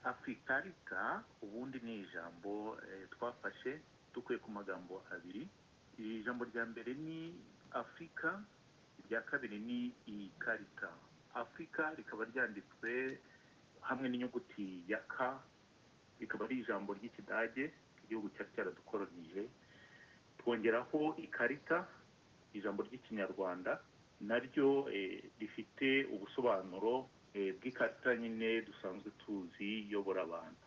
afurikarica ubundi ni ijambo twafashe dukuye ku magambo abiri iri jambo rya mbere ni afurika irya kabiri ni iyi karita afurika rikaba ryanditswe hamwe n'inyuguti ya ka rikaba ari ijambo ry'ikidage igihugu cyari cyaradukoronije twongeraho ikarita ijambo ry'ikinyarwanda naryo rifite ubusobanuro bw'ikarita nyine dusanzwe tuzi iyobora abantu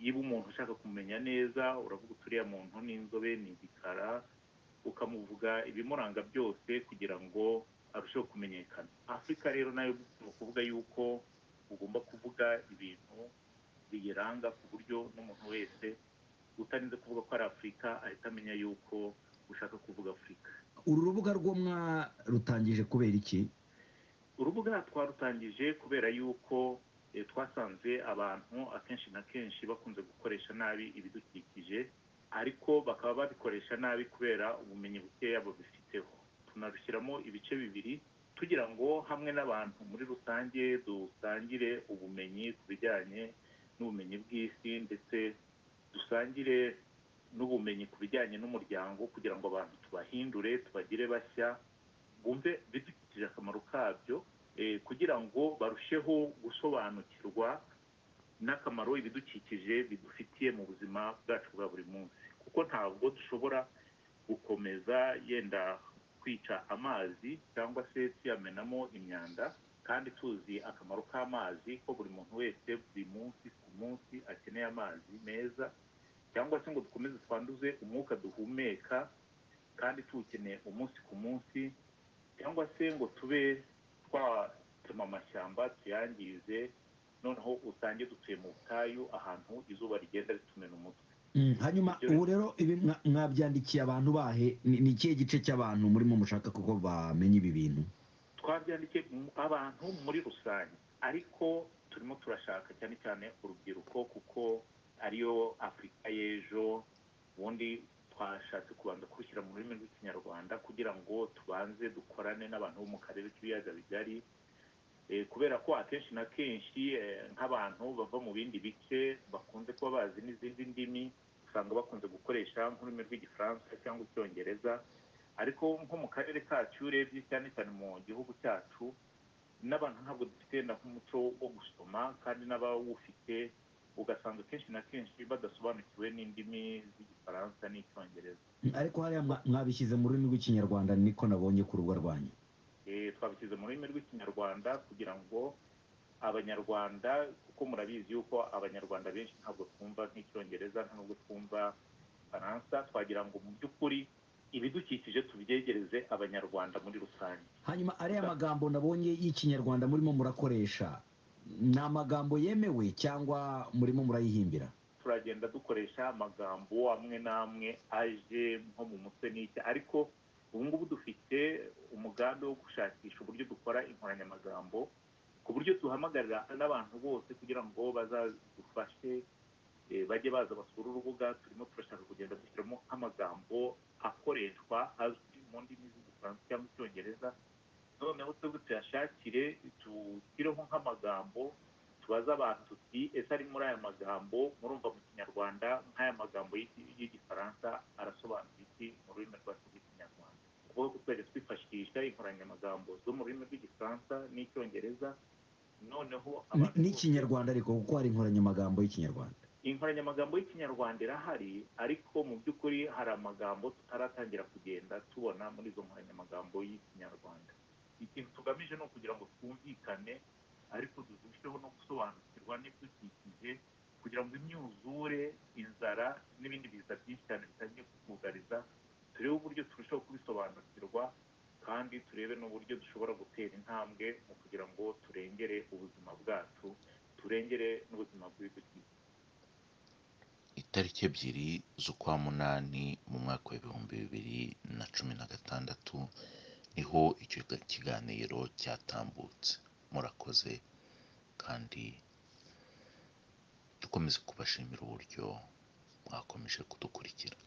yiba umuntu ushaka kumenya neza uravuga uturiya muntu n'inzobe ni igikara ukamuvuga ibimuranga byose kugira ngo arusheho kumenyekana afurika rero nayo ni ukuvuga yuko ugomba kuvuga ibintu biyiranga ku buryo n'umuntu wese utarinze kuvuga ko ari afurika ahita amenya yuko ushaka kuvuga afurika uru rubuga rwo mwarutangije kubera iki urubuga twarutangije kubera yuko twasanze abantu akenshi na kenshi bakunze gukoresha nabi ibidukikije ariko bakaba babikoresha nabi kubera ubumenyi bukeya babifiteho tunarushyiramo ibice bibiri tugira ngo hamwe n'abantu muri rusange dusangire ubumenyi ku bijyanye n'ubumenyi bw'isi ndetse dusangire n'ubumenyi ku bijyanye n'umuryango kugira ngo abantu tubahindure tubagire bashya bumve bidukikije akamaro kabyo kugira ngo barusheho gusobanukirwa n'akamaro ibidukikije bidufitiye mu buzima bwacu bwa buri munsi kuko ntabwo dushobora gukomeza yenda kwica amazi cyangwa se tuyamenamo imyanda kandi tuzi akamaro k'amazi ko buri muntu wese buri munsi ku munsi akeneye amazi meza cyangwa se ngo dukomeze twanduze umwuka duhumeka kandi tuwukeneye umunsi ku munsi cyangwa se ngo tube twatema amashyamba tuyangize noneho usange dutuye mu butayu ahantu izuba rigenda ritumena umutwe hanyuma ubu rero ibi mwabyandikiye abantu bahe ni ikihe gice cy'abantu murimo mushaka kuko bamenya ibi bintu twabyandikiye abantu muri rusange ariko turimo turashaka cyane cyane urubyiruko kuko ariyo afurika y'ejo ubundi twashatse kubanza kurushyira mu rurimi rw'ikinyarwanda kugira ngo tubanze dukorane n'abantu bo mu karere k'ibiyaga bigari kubera ko akenshi na kenshi nk'abantu bava mu bindi bice bakunze kuba bazi n'izindi ndimi usanga bakunze gukoresha nk'ururimi rw'igifaransa cyangwa icyongereza ariko nko mu karere kacu urebye cyane cyane mu gihugu cyacu n'abantu ntabwo dufite na nk'umuco wo gusoma kandi n'abawufite ugasanga akenshi na kenshi badasobanukiwe n'indimi z'igifaransa n'icyongereza ariko hariya mwabishyize mu rurimi rw'ikinyarwanda niko nabonye ku rubuga rwanyu twabishyize mu rurimi rw'ikinyarwanda kugira ngo abanyarwanda kuko murabizi yuko abanyarwanda benshi ntabwo twumva nk'icyongereza nta nubwo twumva faransa twagira ngo mu by'ukuri ibidukikije tubyegereze abanyarwanda muri rusange hanyuma ariya magambo nabonye y'ikinyarwanda murimo murakoresha ni amagambo yemewe cyangwa murimo murayihimbira turagenda dukoresha amagambo amwe n'amwe aje nko mu mutwe n'icya ariko ubu ngubu dufite umugambi wo gushakisha uburyo dukora inkoranyamagambo ku buryo duhamagarira n'abantu bose kugira ngo bazadufashe bajye baza basura urubuga turimo turashaka kugenda dushyiramo amagambo akoreshwa azwi mu ndimi z'igifaransa cyangwa icyongereza noneho twebwe tuyashakire dushyireho nk'amagambo tubaze abantu tuti ese ari muri aya magambo murumva mu kinyarwanda nk'aya magambo y'igifaransa arasobanura iki mu rurimi rwacu rw'ikinyarwanda kuko tuzajya twifashisha inkoranyamagambo zo mu rurimi rw'igifaransa n'icyongereza noneho n'ikinyarwanda ariko kuko hari inkoranyamagambo y'ikinyarwanda inkoranyamagambo y'ikinyarwanda irahari ariko mu by'ukuri hari amagambo tutaratangira kugenda tubona muri izo nkoranyamagambo y'ikinyarwanda ikintu tugamije ni ukugira ngo twumvikane ariko turusheho no gusobanukirwa n'ibidukikije kugira ngo imyuzure inzara n'ibindi biza byinshi cyane bitangiye kutwugariza turebe uburyo turushaho kubisobanukirwa kandi turebe n'uburyo dushobora gutera intambwe mu kugira ngo turengere ubuzima bwacu turengere n'ubuzima bw'ibidukikije itariki ebyiri z'ukwa munani mu mwaka w'ibihumbi bibiri na cumi na gatandatu niho icyo kiganiro cyatambutse murakoze kandi dukomeze kubashimira uburyo mwakomeje kudukurikira